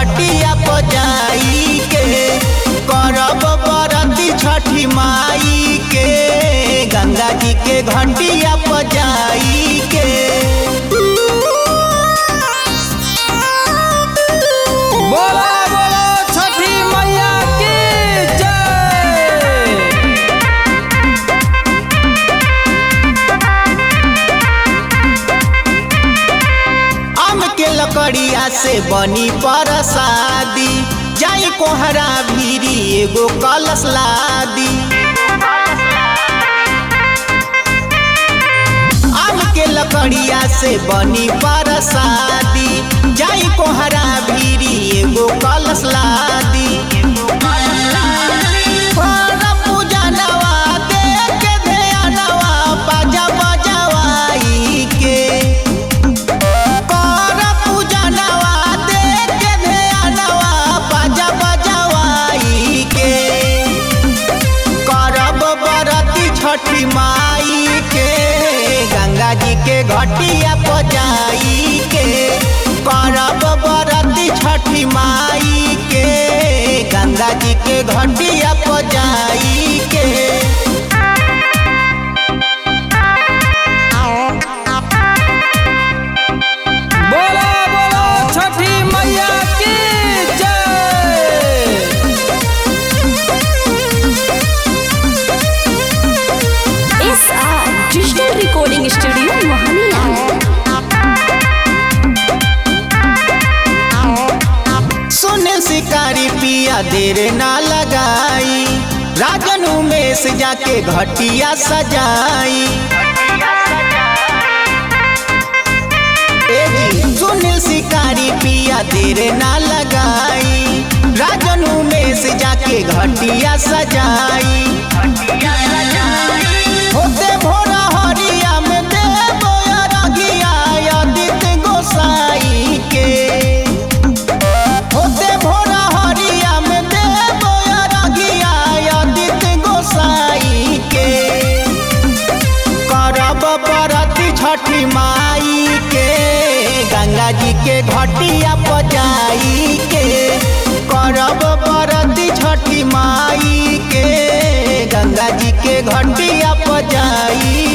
घटिया पजाई के करब बरती छठी माई के गंगा जी के घटिया पजाई के बोला बोला छठी मैया की जय आम के लकड़िया से बनी परसादी जाई कोहरा भीरी एगो कलश लादी आम के लकड़िया से बनी परसादी जाई कोहरा भीरी एगो कलश लादी पर पूजनवा दे के ध्यानवा बाजा बजवाई के कर पूजनवा दे के ध्यानवा बाजा बजवाई के करब बरती छठी माई के गंगा जी के घटिया पजाई के करब बरती छठी माई के गंगा जी के घटिया पजाई के बोला बोला छठी मैया की जय S R digital recording studio Mohania सुने शिकारी पिया देर ना लगाई राजन उमेश जाके घटिया सजाई ए जी, सुनील शिकारी पिया देर ना लगाई राजन उमेश जाके घटिया सजाई होते भोरा हरिया में देवो अरगिया आदित्य गोसाई के होते भोरा हरिया में देवो अरगिया आदित्य गोसाई के करब बरती छठी माई के गंगा जी के घटिया पजाई के करब बरती छठी माई के गंगा जी के घटिया पजाई